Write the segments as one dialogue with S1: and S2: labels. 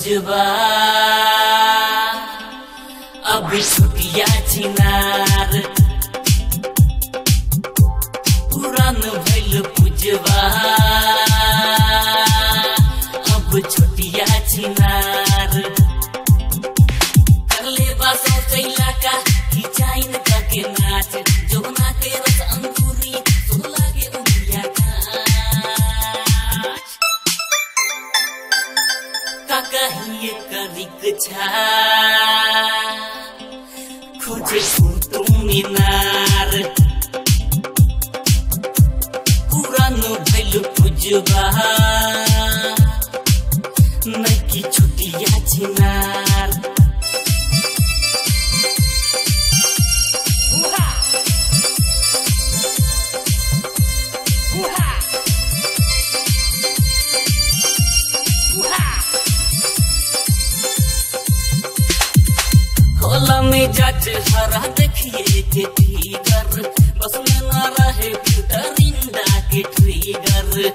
S1: पुजवा अब छुटिया छिनार पुरान भैल पुजवा अब छोटिया छिनार करले बासो चैला का खिचाइन का के नाच जोगना के रस अंकुरी सोला के उंगलिया काच का कहिए करिक छा खोजे तुम मीनार पुरान भैल पुजवा नकी छुटिया छिनार होला में जज हरा देखिए के ट्रिगर बस में ना रहे फिल्टरिंडा के ट्रिगर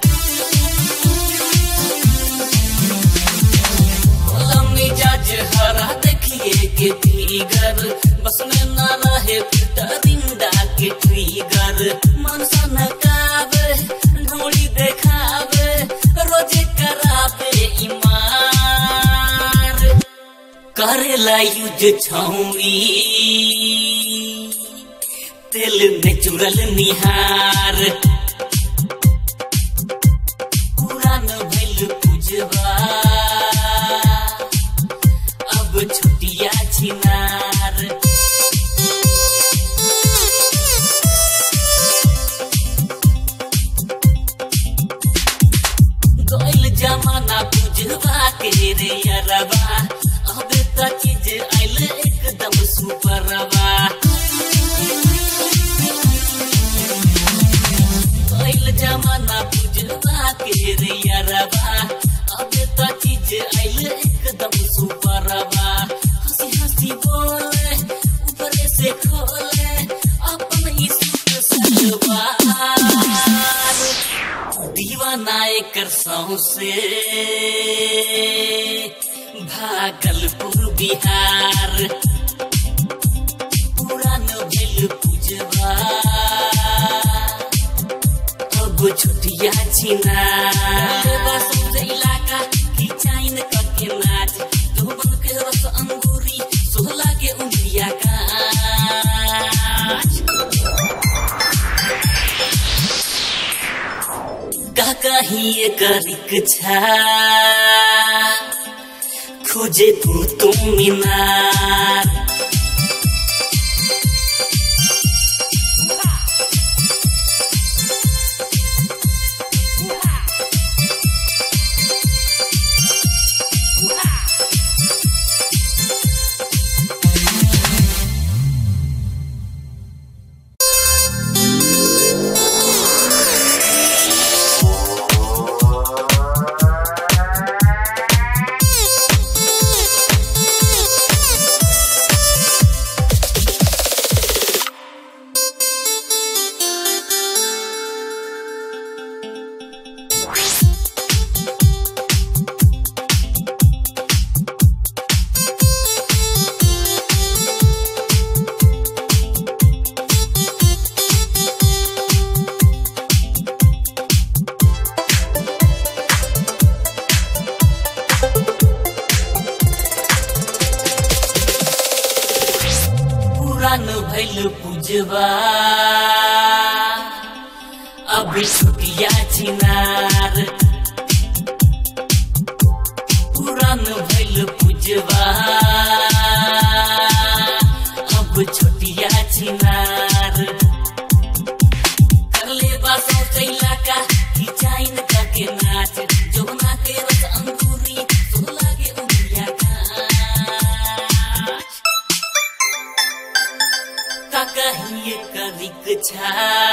S1: होला में जज हरा देखिए के ट्रिगर बस में ना रहे फिल्टरिंडा के ट्रिगर मन सनकावे ढोली देखावे रोजे करावे ईमार करेला यूज छौरी तेल नेचुरल निहार पुरान भैल पुजवा अब छुटिया छिनार गइल जमाना पुजवा के रे अरबा अब त चीज आइल एकदम सुपरवा गइल जमाना पुजवा के रे अरबा अब त चीज आइल एकदम सुपरवा हंसी हंसी बोले ऊपर से खोले अपन ही सुख सलवार दीवाना एकर सौसे भागलपुर बिहार पुरान भेल पुजवा अब छुटिया छिना इलाका खिचाइन करके नाच धोबन के रस अंगूरी सोहला के उंगलिया काच का कहिए करिक छा खोजे तू तुम मीनार पुरान भैल पुजवा अब छुटिया छिनार पुरान भैल पुजवा अब छुटिया छिनार करले बासो चैला का खिचाइन का के नाच जोगना के रस अंकुरी सोला के उंगलिया काच का कहिए करिक छा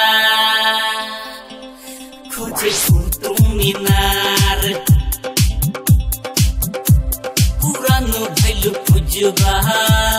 S1: खोजे तुम मीनार पुरान भैल पुजवा